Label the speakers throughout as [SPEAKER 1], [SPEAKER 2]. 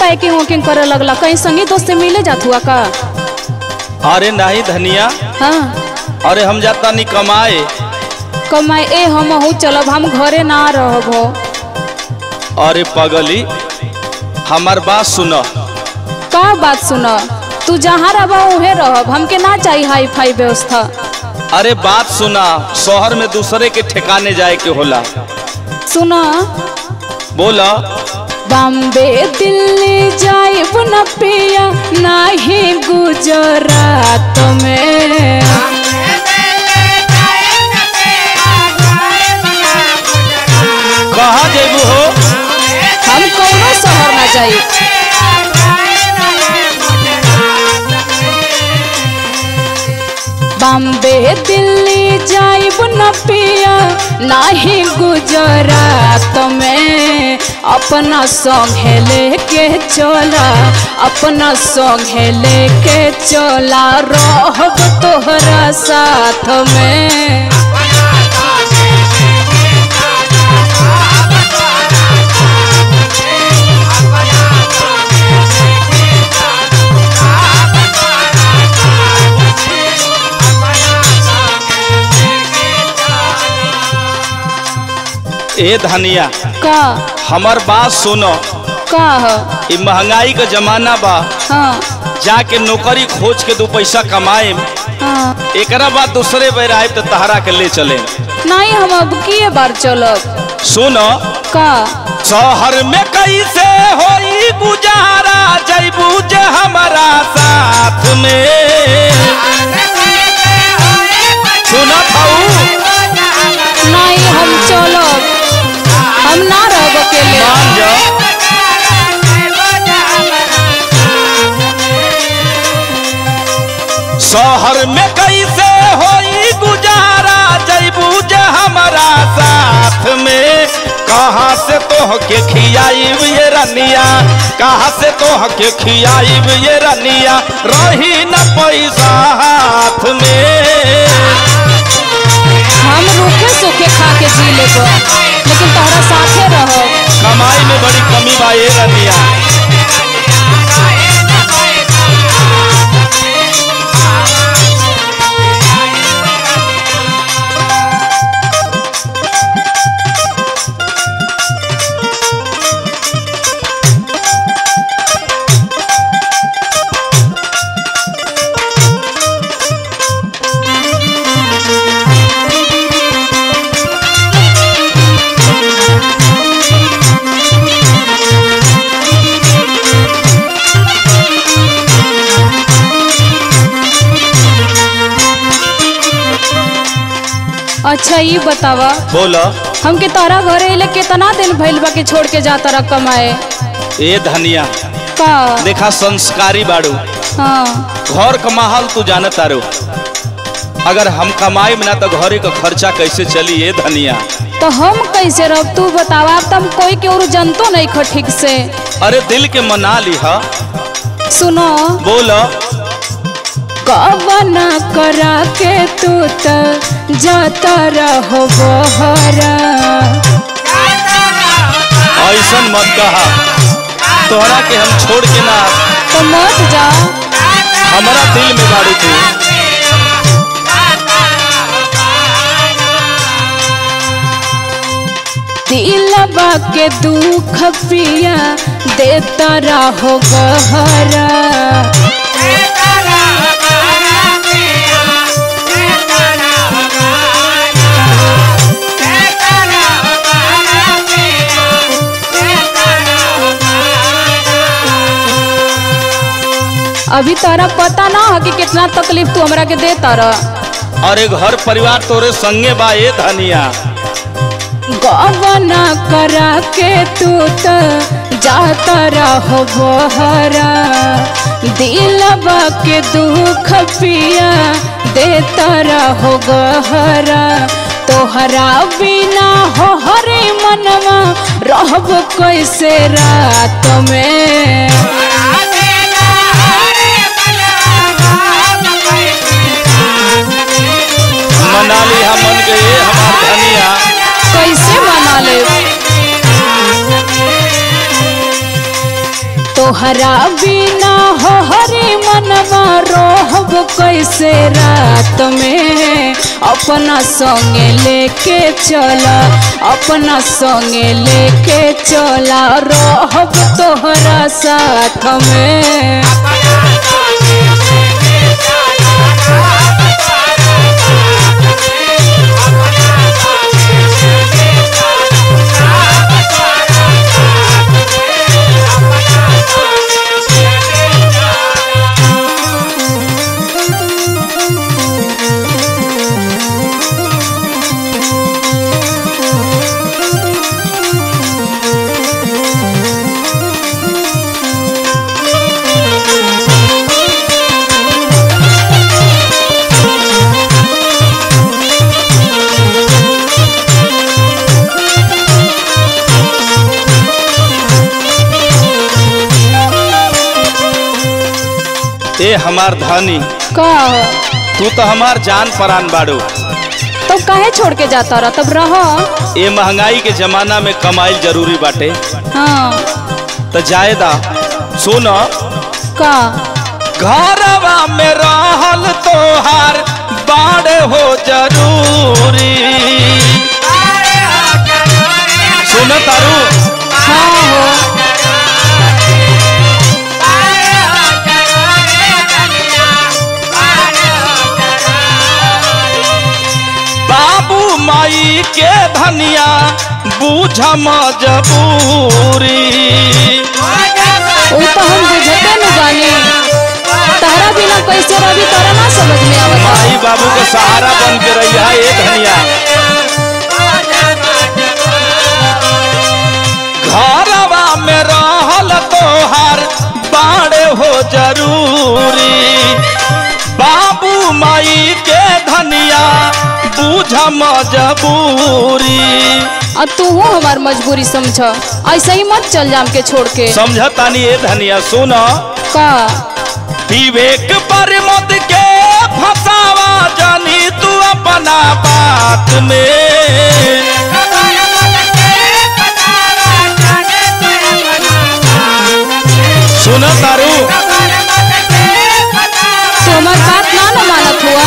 [SPEAKER 1] packing वैकिंग करे लगला कहीं संगी दोस्त से मिले जात हुआ का
[SPEAKER 2] अरे नहीं धनिया
[SPEAKER 1] हाँ
[SPEAKER 2] अरे हम जाता नहीं कमाए
[SPEAKER 1] कमाए ए हम हूँ चलब हम घरे ना रहब हो
[SPEAKER 2] अरे पगली हमार बात सुन
[SPEAKER 1] का बात सुन तू जहाँ रह उहे रहब हमके ना चाहिए हाई फाई व्यवस्था
[SPEAKER 2] अरे बात सुना शहर में दूसरे के ठिकाने जाए के होला
[SPEAKER 1] सुन
[SPEAKER 2] बोला
[SPEAKER 1] बॉम्बे दिल्ली जाइब न पिया नाही गुजरात में
[SPEAKER 2] कहाँ जेबू हो
[SPEAKER 1] हम कौनो शहर ना जाई बॉम्बे दिल्ली जाइब न पिया नाही गुजरात में अपना संगे लेके चला अपना संगे लेके चला रहब तोहरा साथ में
[SPEAKER 2] ए धनिया
[SPEAKER 1] का
[SPEAKER 2] हमार बात सुनो
[SPEAKER 1] का ह
[SPEAKER 2] ई महंगाई का जमाना बा
[SPEAKER 1] हाँ
[SPEAKER 2] जाके नौकरी खोज के दो पैसा कमाए
[SPEAKER 1] हाँ
[SPEAKER 2] एकरा बाद दूसरे बेर आए तो तहरा के ले चले
[SPEAKER 1] नहीं हम अब किए बार चलब
[SPEAKER 2] सुनो
[SPEAKER 1] का
[SPEAKER 2] शहर में कैसे होई गुजारा जैबू जे हमारा साथ में सुना थाऊ
[SPEAKER 1] नहीं हम चलब हम ना रहब अकेले
[SPEAKER 2] मान जा शहर में कैसे होई गुजारा जैबू जे हमारा साथ में कहाँ से तोह के खियाईब ये रनिया कहाँ से तोह के खियाईब ये रनिया रही न पैसा हाथ में
[SPEAKER 1] हम रूखे सूखे खा के जी लेब लेकिन तोहरा साथे रहो
[SPEAKER 2] कमाई में बड़ी कमी बा ये रनिया
[SPEAKER 1] अच्छा ये बतावा
[SPEAKER 2] बोला
[SPEAKER 1] हमके तोहरा घरे अइले कितना दिन भइल बा के छोड़ के जाता रह कमाए
[SPEAKER 2] ए धनिया
[SPEAKER 1] का
[SPEAKER 2] देखा संस्कारी बाड़ू
[SPEAKER 1] हाँ
[SPEAKER 2] घर का माहौल तू जानत तारू अगर हम कमाई ना तो घरे का खर्चा कैसे चली ये धनिया
[SPEAKER 1] तो हम कैसे रह तू बतावा अब तुम कोई के और जनतो नहीं खो ठीक से
[SPEAKER 2] अरे दिल के मना ली हा
[SPEAKER 1] सुनो
[SPEAKER 2] बोल
[SPEAKER 1] कवना करा के तू त जाता रहो बहरा
[SPEAKER 2] ऐसन मत कहा तोहरा के हम छोड़ के ना
[SPEAKER 1] तो मत जा
[SPEAKER 2] हमारा दिल में बाड़ू तू
[SPEAKER 1] दिलबा के दुख पिया देता रहो गहरा अभी तारा पता ना है कि कितना तकलीफ तू हमरा के देता रह
[SPEAKER 2] अरे घर परिवार तोरे संगे बा ये धनिया
[SPEAKER 1] गवना करा के तू त जाता रहो बहरा दिलबा के दुख पिया देता रहो गहरा तोहरा बिना हो हरे मनवा रहब कैसे रात में
[SPEAKER 2] मना ली हम मन के ये हमार धनिया
[SPEAKER 1] कैसे मना ले तोहरा बिना हो हरे मनवा रोहब कैसे रात में अपना संगे लेके चला अपना संगे लेके चला रहब तोहरा साथ में
[SPEAKER 2] ए हमार धनी
[SPEAKER 1] का
[SPEAKER 2] तू तो हमार जान परान बाड़ू
[SPEAKER 1] तो काहे छोड़ के जाता रहा तब रह
[SPEAKER 2] ए महंगाई के जमाना में कमाइल जरूरी बाटे
[SPEAKER 1] हाँ
[SPEAKER 2] तो जायदा सुन
[SPEAKER 1] का
[SPEAKER 2] घरवा में रहल तोहार बाड़े हो जरूरी सुन तारू
[SPEAKER 1] हाँ हो
[SPEAKER 2] बाबू माई के धनिया बूझ मजबूरी
[SPEAKER 1] वो तो हम बुझते न बानी तहरा बिना कैसे रवि तोरा ना समझ में आवता
[SPEAKER 2] माई बाबू के सहारा बन के रही है ए धनिया घरवा में रहल तोहार बाड़े हो जरूरी बाबू माई के धनिया बूझ मजबूरी
[SPEAKER 1] अब तू हो हमार मजबूरी समझ ऐसे ही मत चल जाम के छोड़ के
[SPEAKER 2] समझतानी ए धनिया सुन
[SPEAKER 1] का
[SPEAKER 2] विवेक पर मत के फसावा जानी तू अपना बात में सुन तारू
[SPEAKER 1] तू हमार बात ना न मानत हुआ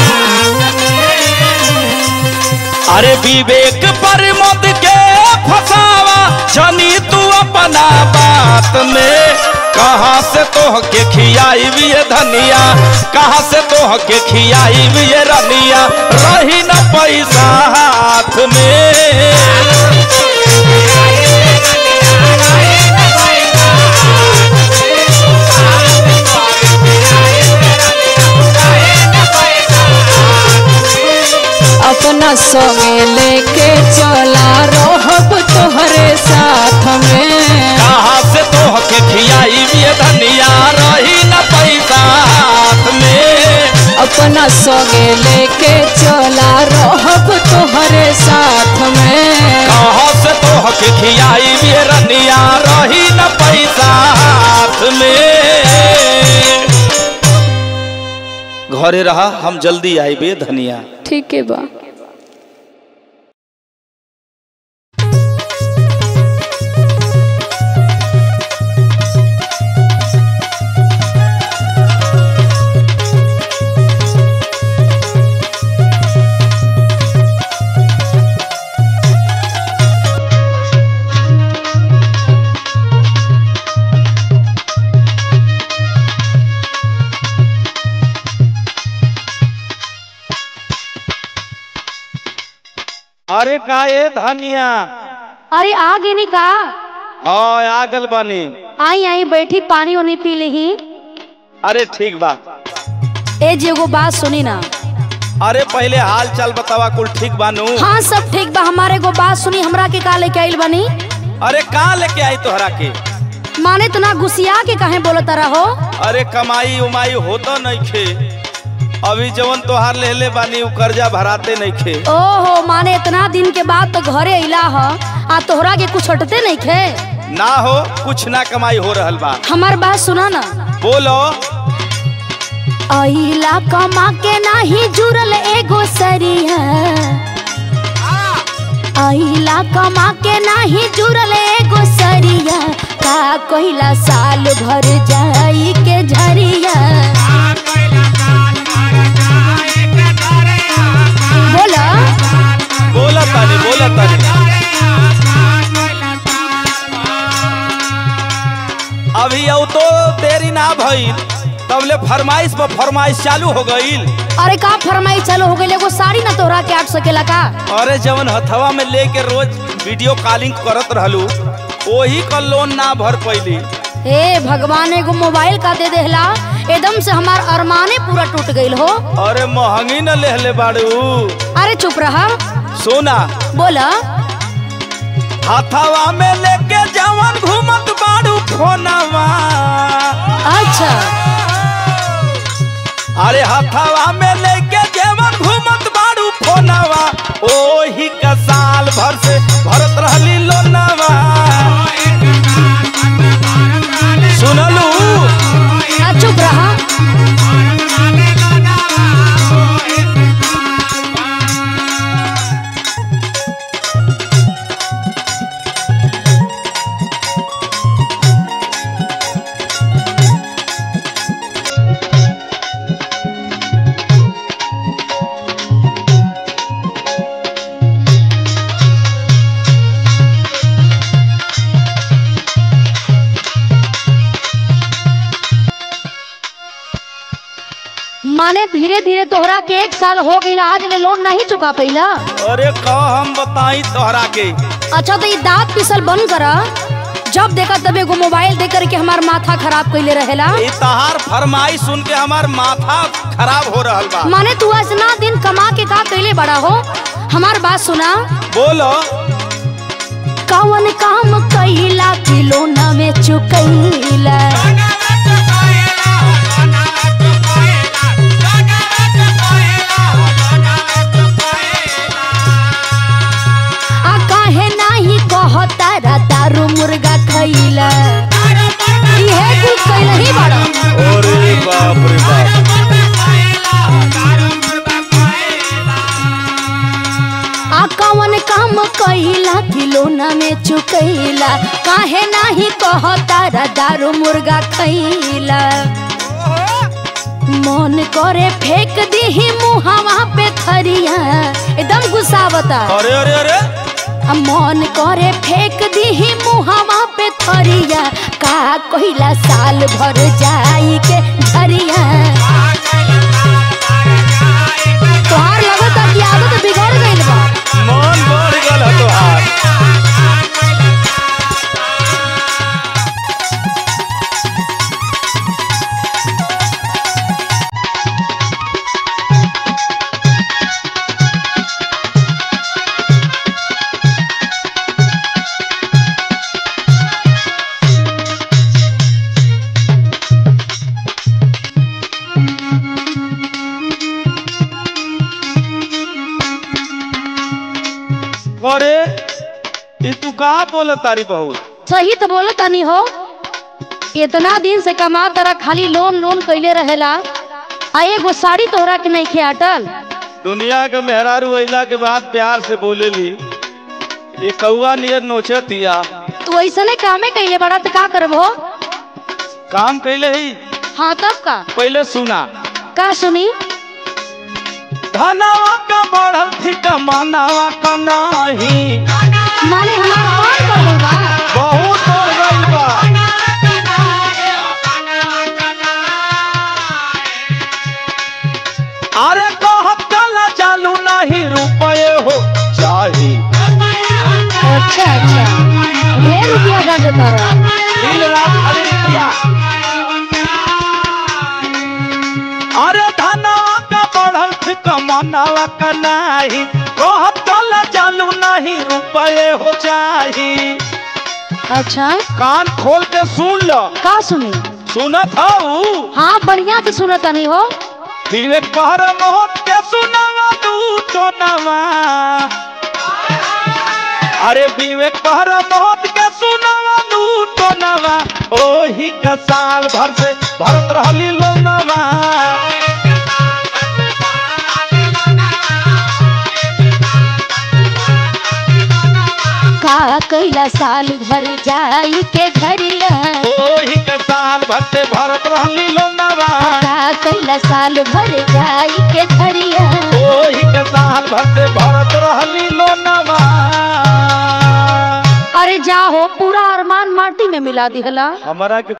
[SPEAKER 2] अरे विवेक पर मत के फसावा जानी तू अपना बात में कहाँ से तोह के खियाई भी ये धनिया कहाँ से तोह के खियाई भी ये रनिया रही न पैसा हाथ में
[SPEAKER 1] अपना संगे लेके चला रहब तोहरे साथ में
[SPEAKER 2] कहाँ से तोह के खियाई ये धनिया रही न पैसा हाथ में
[SPEAKER 1] अपना संगे लेके चला रहब तोहरे साथ में
[SPEAKER 2] कहाँ से तोह के खियाई ये रनिया रही न पैसा हाथ में घरे रहा हम जल्दी आई बे धनिया
[SPEAKER 1] ठीक है बा
[SPEAKER 2] अरे का ये धनिया
[SPEAKER 3] अरे आ गेनी का
[SPEAKER 2] हाँ आगल बनी
[SPEAKER 3] आई आई बैठी पानी उनी पी ली
[SPEAKER 2] अरे ठीक बा
[SPEAKER 3] ए जी एगो बात सुनी ना
[SPEAKER 2] अरे पहले हाल चाल बतावा कुल ठीक बानू
[SPEAKER 3] हाँ सब ठीक बा हमारे एगो बात सुनी हमरा के का लेके आइल बनी
[SPEAKER 2] अरे का लेके आई तोहरा के
[SPEAKER 3] माने तना गुसिया के कहे बोलत रहो
[SPEAKER 2] अरे कमाई उमाई होता नहीं खे अभी जवन तोहार लेले बानी उ कर्जा भराते नहीं खे
[SPEAKER 3] ओहो माने इतना दिन के बाद तो घरे अइला ह आ तोहरा के कुछ हटते नहीं खे
[SPEAKER 2] ना हो कुछ ना कमाई हो रहल बा
[SPEAKER 3] हमार बात सुना ना
[SPEAKER 2] बोलो
[SPEAKER 3] अइला कमा के नाही जुड़ल एगो सरिया अइला कमा के नाही जुड़ल एगो सरिया का का कहिला साल भर जाई के झरिया बोला
[SPEAKER 2] बोला तानी बोला तानी अभी अब तो देरी ना भइल तबले फरमाइश पर फरमाइश चालू हो गईल
[SPEAKER 3] अरे का फरमाई चालू हो गई एगो साड़ी ना तोहरा के आट सकेला का
[SPEAKER 2] अरे जवन हथवा में लेके रोज वीडियो कॉलिंग करत रहलू वही का लोन ना भर पैली
[SPEAKER 3] हे भगवान एगो मोबाइल का दे देहला एकदम से हमार अरमाने पूरा टूट गईल हो
[SPEAKER 2] अरे महंगी न लेहले बाड़ू
[SPEAKER 3] अरे चुप रहा
[SPEAKER 2] सोना
[SPEAKER 3] बोला
[SPEAKER 2] हथवा में लेके जवन घूमत बाड़ू फोनवा
[SPEAKER 3] अच्छा
[SPEAKER 2] अरे हथवा में लेके जवन घूमत बाड़ू फोनवा ओही का साल भर से भरत रहली लोनवा सुनलू
[SPEAKER 3] आ, चुप रहा माने धीरे धीरे तोहरा के एक साल हो गई आज ले लोन नहीं चुका पहिला
[SPEAKER 2] अरे का हम बताई तोहरा के
[SPEAKER 3] अच्छा तो ये दांत पिसल बंद करा जब देखा तब एगो मोबाइल दे करके हमार माथा खराब कैले रहेला
[SPEAKER 2] ई तहार फरमाइश सुन के हमार माथा खराब हो रहल बा
[SPEAKER 3] माने तू इतना दिन कमा के का कैले बड़ा हो हमार बात सुना
[SPEAKER 2] बोलो
[SPEAKER 3] कवन काम कैला कि लोना में चुकैला आ काहे नाही कहता रा दारू मुर्गा खैला इहे कुल कैला ही बड़ा
[SPEAKER 2] अरे बाप रे बाप
[SPEAKER 3] आ कवन काम कैला कि लोना में चुकैला काहे नाही कहता रा दारू मुर्गा खैला मन करे फेंक दीही मुहावा पे थरिया एकदम गुस्सावता
[SPEAKER 2] अरे अरे अरे
[SPEAKER 3] आ मन करे फेंक दीही मुहावा पे थरिया का कहिला साल भर जाई के झरिया तोहार लगता कि आदत बिगड़ गइल बा
[SPEAKER 2] मन बढ़ गल है तोहार अरे ई तू का बोल तारी बहुत
[SPEAKER 3] सही तो बोलो तनी हो इतना दिन से कमा तरा खाली लोन लोन कैले रहेला आ एगो साड़ी तोहरा के नहीं अटल
[SPEAKER 2] दुनिया के मेहरारू अइला के बाद प्यार से बोलेली ये कौआ नियर नोचतिया
[SPEAKER 3] तू ऐसने कामे कैले बड़ा तो का करबो
[SPEAKER 2] काम कैले ही
[SPEAKER 3] हाँ तब का
[SPEAKER 2] पहले सुना
[SPEAKER 3] का सुनी
[SPEAKER 2] धनवा का बढ़ल थी कमानावा का नाही
[SPEAKER 3] माने हमार कौन कर बा
[SPEAKER 2] बहुत हो गइल बा अरे कहत चला चालू नहीं रुपये हो चाही
[SPEAKER 3] अच्छा अच्छा ढेर रुपया का देता रहा
[SPEAKER 2] दिन रात खाली रुपया अरे धनवा का बढ़ल थी कमानावा का नाही कहत चला चालू नहीं रुपये हो चाही
[SPEAKER 3] अच्छा
[SPEAKER 2] कान खोल के सुन लो
[SPEAKER 3] का सुनी
[SPEAKER 2] सुनत हूँ
[SPEAKER 3] हाँ बढ़िया से सुनत नहीं हो
[SPEAKER 2] विवेक पहर मोहत के सुनावा तू तो नवा अरे विवेक पहर मोहत के सुनावा तू तो नवा ओही का साल भर से भरत रहली लोनवा
[SPEAKER 3] का कैला साल भर जाई के घरिया
[SPEAKER 2] भर से भरत रहली लोनवा
[SPEAKER 3] का कैला साल भर जाई के झरिया
[SPEAKER 2] ओही के साल भर से भरत रहली लोनवा
[SPEAKER 3] अरे जाहो पूरा अरमान माटी में मिला दिहला
[SPEAKER 2] हमारा के